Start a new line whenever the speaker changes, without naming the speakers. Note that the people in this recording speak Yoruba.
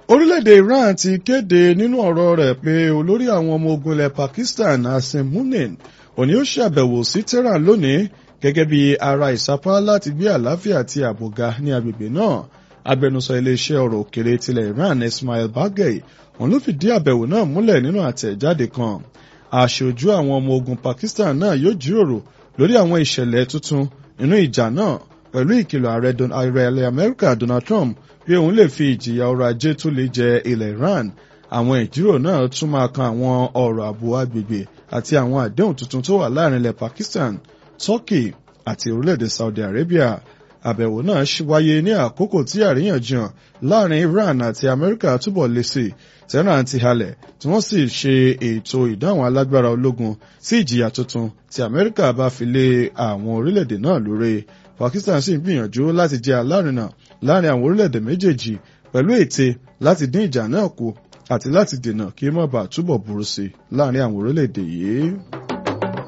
orílẹ̀-èdè Iran ti kéde nínú ọ̀rọ̀ rẹ̀ pé olórí àwọn ọmọ ogun ilẹ̀ Pakistan Asim Munir òní ó ṣàbẹ̀wò sí Tehran lónìí gẹ́gẹ́ bí ara ìsapá láti gbé àlàáfíà àti ààbò ga ní agbègbè náà agbẹnusọ iléeṣẹ́ ọ̀rọ̀ òkèrè tilẹ̀ Iran Ismail Baghei òun ló fìdí àbẹ̀wò náà múlẹ̀ nínú àtẹ̀jáde kan aṣojú àwọn ọmọ ogun Pakistan náà yóò jíròrò lórí àwọn ìṣẹ̀lẹ̀ tuntun nínú ìjà náà pẹ̀lú ìkìlọ̀ ààrẹ ilẹ̀ Amẹ́ríkà Donald Trump pé òun lè fi ìjìyà ọrọ̀ ajé tó lè jẹ ilẹ̀ Iran àwọn ìjíròrò náà tún máa kan àwọn ọ̀rọ̀ ààbò agbègbè àti àwọn àdéhùn tuntun tó wà láàrin ilẹ̀ Pakistan Turkey àti orílẹ̀-èdè Saudi Arabia àbẹ̀wò náà wáyé ní àkókò tí àríyànjiyàn láàrin Iran àti Amẹ́ríkà túbọ̀ le sí Tehran ti halẹ̀ tí wọ́n sì ṣe ètò ìdáhùn alágbára ológun sí ìjìyà tuntun tí Amẹ́ríkà bá fi lé àwọn orílẹ̀-èdè náà lórí Pakistan sì ń gbìyànjú láti jẹ́ alárinà láàrin àwọn orílẹ̀-èdè méjèèjì pẹ̀lú ète láti dín ìjà náà kù àti láti dènà kí ó má bàa túbọ̀ burú sí láàrin àwọn orílẹ̀-èdè yìí.